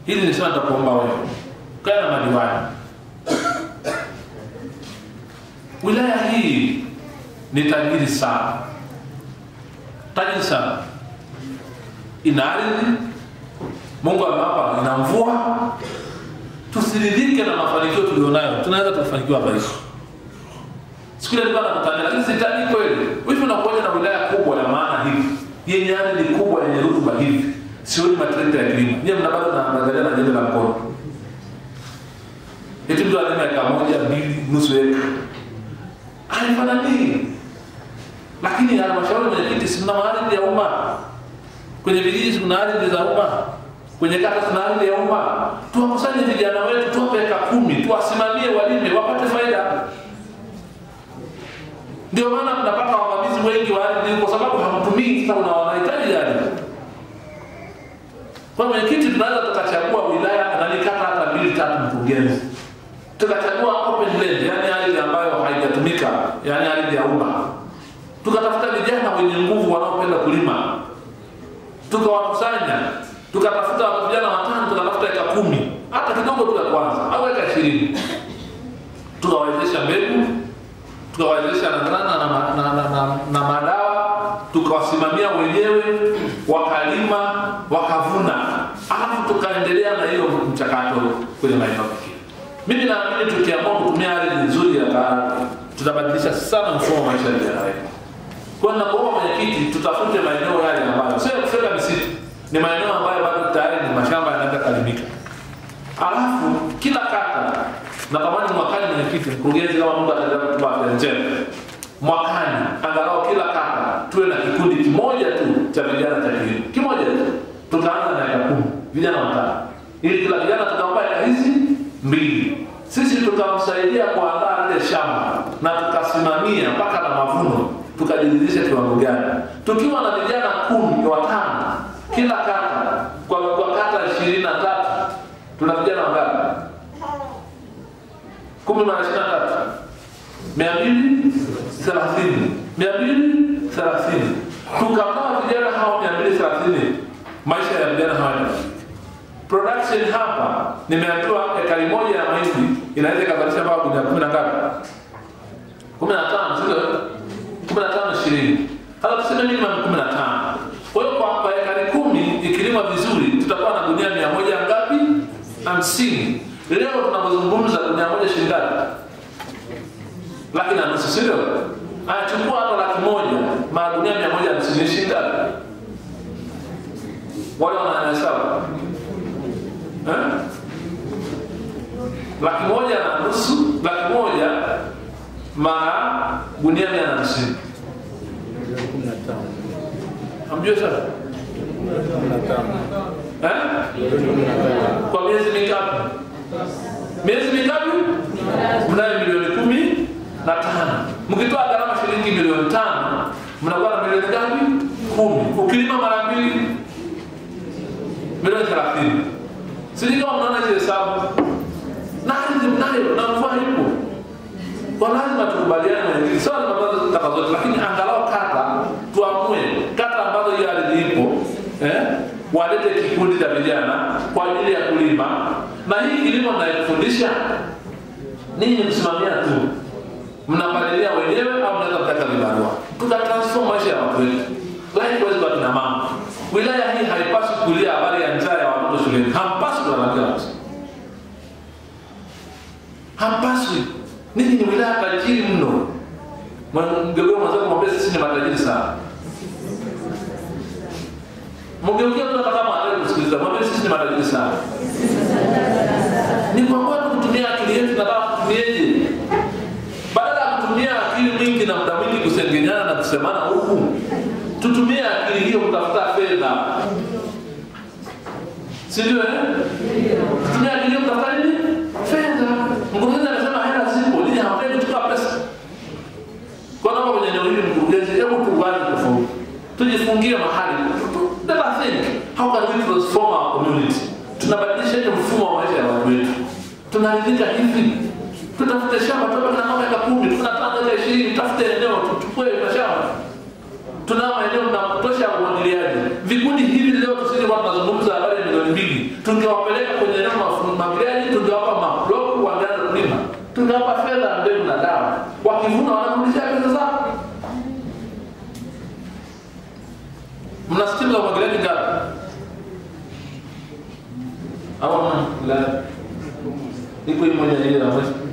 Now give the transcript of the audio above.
hili nisema nitakuomba wewe kaa na madiwani wilaya hii ni tajiri sana tajiri sana ina ardhi mungu amewapa ina mvua tusiridhike na mafanikio tulionayo tunaweza tukafanikiwa maisha siku ile nilikuwa nakutania lakini sitaki kweli hivi unakuja na wilaya kubwa ya maana hivi yenye ardhi kubwa yenye rutuba hivi sioni matrekta ya kilimo nyie mna bado naangalia na jembe la mkono eti mtu alima eka moja mbili nusu eka haifananii lakini halmashauri mwenyekiti sina ardhi ya umma kwenye vijiji kuna ardhi za umma kwenye kata kuna ardhi ya umma tuwakusanye vijana wetu tuwape eka kumi tuwasimamie walime wapate faida ndio maana tunapata wavamizi wengi wa ardhi kwa sababu hamtumii sasa una wanahitaji ardhi kwa mwenyekiti tunaweza tukachagua wilaya na nikata hata mbili tatu mkurugenzi tukachagua open land yani ardhi ambayo haijatumika yani ardhi ya umma tukatafuta vijana wenye nguvu wanaopenda kulima tukawakusanya tukatafuta vijana watano tukatafuta eka kumi hata kidogo tu ya kwanza au eka ishirini tukawawezesha mbegu tukawawezesha na, na, na, na, na, na, na, na madawa tukawasimamia wenyewe wakalima wakavuna alafu tukaendelea na hiyo mchakato kwenye maeneo mengine mimi naamini tukiamua kutumia ardhi nzuri ya bahari tutabadilisha sana mfumo wa maisha ya vijana wetu kwa nakuomba mwenyekiti tutafute maeneo yale ambayo sio kufika misitu ni maeneo ambayo bado tayari ni mashamba yanaweza kalimika alafu kila kata natamani mwakani mwenyekiti mkurugenzi kama mungu ataendelea kutupa afya njema mwakani angalau kila kata tuwe na kikundi kimoja tu cha vijana cha kilimo kimoja tu tutaanza na eka kumi vijana watano ili kila kijana tukampa eka hizi mbili sisi tukamsaidia kuandaa lile shamba na tukasimamia mpaka na mavuno tukajiridhisha kiwango gani tukiwa na vijana kumi watano kila kata kwa, kwa kata ishirini na tatu tuna vijana wangapi kumi mara ishirini na tatu mia mbili thelathini mia mbili thelathini tukapewa vijana hao mia mbili thelathini maisha ya vijana hawa production hapa nimeambiwa ekari moja ya mahindi inaweza ikazalisha mpaka gunia kumi na ngapi kumi na tano sio kumi na tano ishirini hata tuseme minimum kumi na tano kwa hiyo kwa kwa ekari kumi ikilimwa vizuri tutakuwa na gunia mia moja ngapi hamsini leo tunapozungumza gunia moja shilingi ngapi laki na nusu sio anachukua hata laki moja magunia mia moja hamsini shilingi ngapi wale wanahesabu eh? laki moja na nusu laki moja mara gunia mia na hamsini hamjue sana eh? kwa miezi mingapi miezi mingapi mnayo milioni kumi na tano mkitoa gharama shilingi milioni tano mnakuwa na milioni ngapi kumi ukilima mara mbili milioni thelathini sijui kama mnaona hizi hesabu na ardhi mnayo na mvua ipo kwa lazima tukubaliane na hili sawa na mambo taka zote lakini angalau kata tuamue kata ambazo hiyo ardhi ipo eh walete kikundi cha vijana kwa ajili ya kulima na hii kilimo mnayofundisha ninyi msimamia tu mnapalilia wenyewe au mnaweza kutaka vibarua tukatransform maisha ya watu wetu likewise kwa kina mama wilaya hii haipaswi kulia habari ya njaa ya watoto shuleni hampaswi kulalamikia watu hampaswi ninyi ni wilaya tajiri mno mgeukia mwenzako mwambie sisi ni matajiri sana mgeukia mtu hata kama hataki kusikiliza mwambie sisi ni matajiri sana ni kwa kweli kutumia akili yetu nataka kutumieje badala ya kutumia akili mwingi na muda mwingi kusengenyana na kusemana huku tutumie akili hiyo kutafuta fedha sindio eh? tutumie akili hiyo kutafuta nini fedha mkurugenzi anasema hela zipo nini hampendi kuchukua pesa kwa naomba kwenye eneo hili mkurugenzi hebu tuungane tofauti tujifungie mahali let us think how can we transform our community tunabadilisha ile mfumo wa maisha ya watu wetu tunaridhika hivi tutafute shamba tupe na mama eka kumi tuna tano eka ishirini tafute eneo tuchukue mashamba tunao maeneo na kutosha ya umwagiliaji vikundi hivi leo tusije kwa tunazungumza habari ya milioni mbili tungewapeleka fedha, mbegu na dawa, wakivuna wanakurudishia pesa zao. Mna skimu za umwagiliaji ngapi? Au mna la iko hii moja ile la mwezi